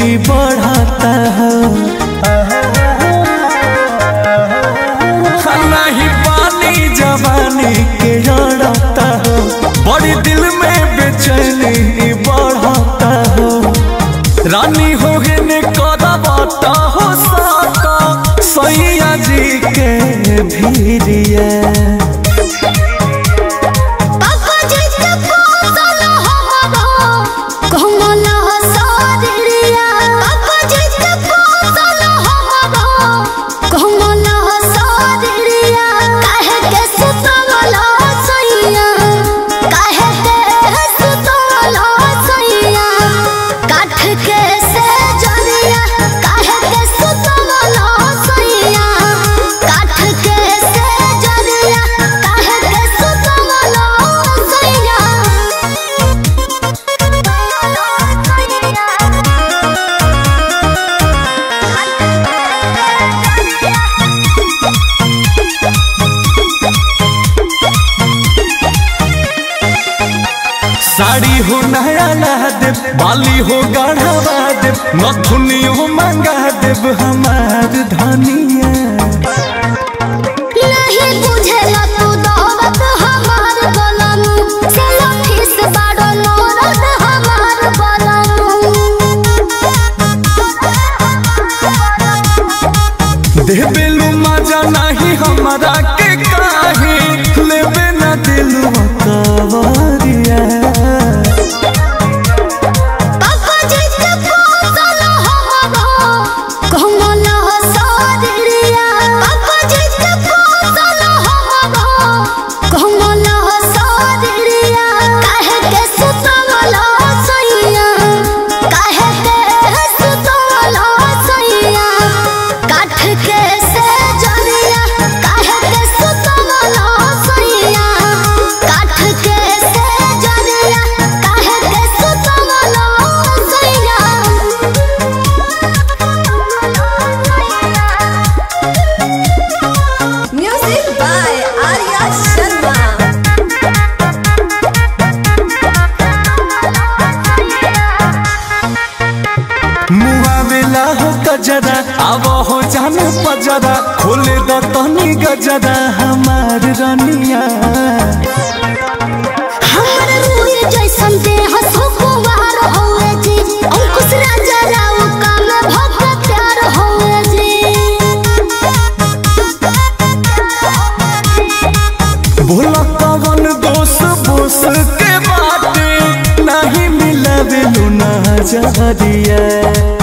ही बढ़ता हो नहीं पानी जवानी के जड़ता हो बड़ी दिल में बेचैनी ही बढ़ता हो रानी हो ने करबता हो साका सैया जी के भीरिया पापा जी के पोसल हमरो कमल हसरिया पापा जी के पोसल हमरो कमल हसरिया काहे के सुतल सैया काहे के सुतल सैया काठ के से जलिया काहे के सुतल सैया काठ के से जलिया काहे के सुतल सैया साड़ी हो नया ला देव बाली हो गढ़वा देव नथुनी हो मंगा देव हमार धनिया नहीं बुझेला तू दौलत हमार बलनु चलो ठिस बाड़ो नौरत हमार देवेलू मजा नहीं हमारा के काहे लेवे न दिलू कवरिया पापा जी के पोसल हमरो कमल हसरिया पापा जी के पोसल हमरो कमल हसरिया काहे के सुतल सैया काहे के सुतल सैया काठ के से जलिया काहे के सुतल सैया काठ के से जलिया काहे के सुतल सैया Music by Arya Sharma. मुआवेला हो गजरा अब हो जान पजरा खोले द तनी गजरा हमार रनिया हमर रूह जैसन देह सुकुमार होए जी अंकुश राजा राव काम भक्त प्यार होए जी भोला कवन दोष बोस के बाटे नहीं मिलवे लू ना जहरिया